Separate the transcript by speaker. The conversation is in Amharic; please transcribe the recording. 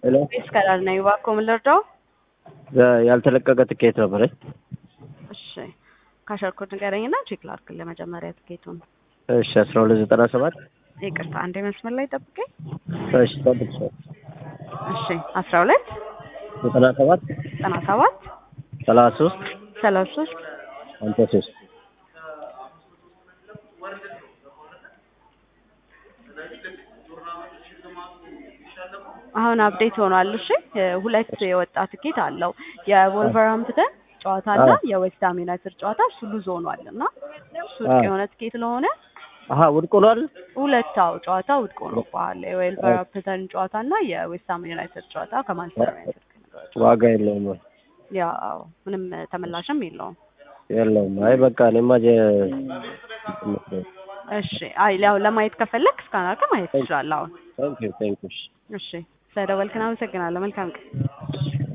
Speaker 1: ሄሎ
Speaker 2: ቤስ ከላል ነኝ። እባክዎ ምን ልርዳው?
Speaker 1: ያልተለቀቀ ትኬት ነበረኝ።
Speaker 2: እሺ ካሸርኩት ንገረኝና ቼክ ላድርግ ለመጀመሪያ ትኬቱን።
Speaker 1: እሺ አስራ ሁለት ዘጠና ሰባት
Speaker 2: ይቅርታ አንዴ መስመር ላይ ጠብቀኝ።
Speaker 1: እሺ ጠብቅ
Speaker 2: እሺ አስራ ሁለት
Speaker 1: ዘጠና ሰባት
Speaker 2: ዘጠና ሰባት
Speaker 1: ሰላሳ ሶስት
Speaker 2: ሰላሳ ሶስት
Speaker 1: ሀምሳ ሶስት
Speaker 2: አሁን አፕዴት ሆኗል። እሺ ሁለት የወጣ ትኬት አለው የቮልቨርሃምፕተን ጨዋታ እና የዌስትሃም ዩናይትድ ጨዋታ እሱ ሉዝ ሆኗል እና እሱ ውድቅ የሆነ ትኬት ስለሆነ
Speaker 1: አሀ ውድቅ ሆኗል።
Speaker 2: ሁለታው ጨዋታ ውድቅ ሆኖብሃል። የዌልቨርሃምፕተን ጨዋታ እና የዌስትሃም ዩናይትድ ጨዋታ ከማንቸስተር ዩናይትድ
Speaker 1: ዋጋ የለውም
Speaker 2: ያው ምንም ተመላሽም የለውም።
Speaker 1: የለውም። አይ በቃ እኔማ ጀ-
Speaker 2: እሺ አይ ያው ለማየት ከፈለክ እስካሁን አድርገህ ማየት ትችላለህ። አሁን
Speaker 1: ታንክ ዩ ታንክ ዩ
Speaker 2: እሺ ስለደወልክን አመሰግናለሁ። መልካም ቀን።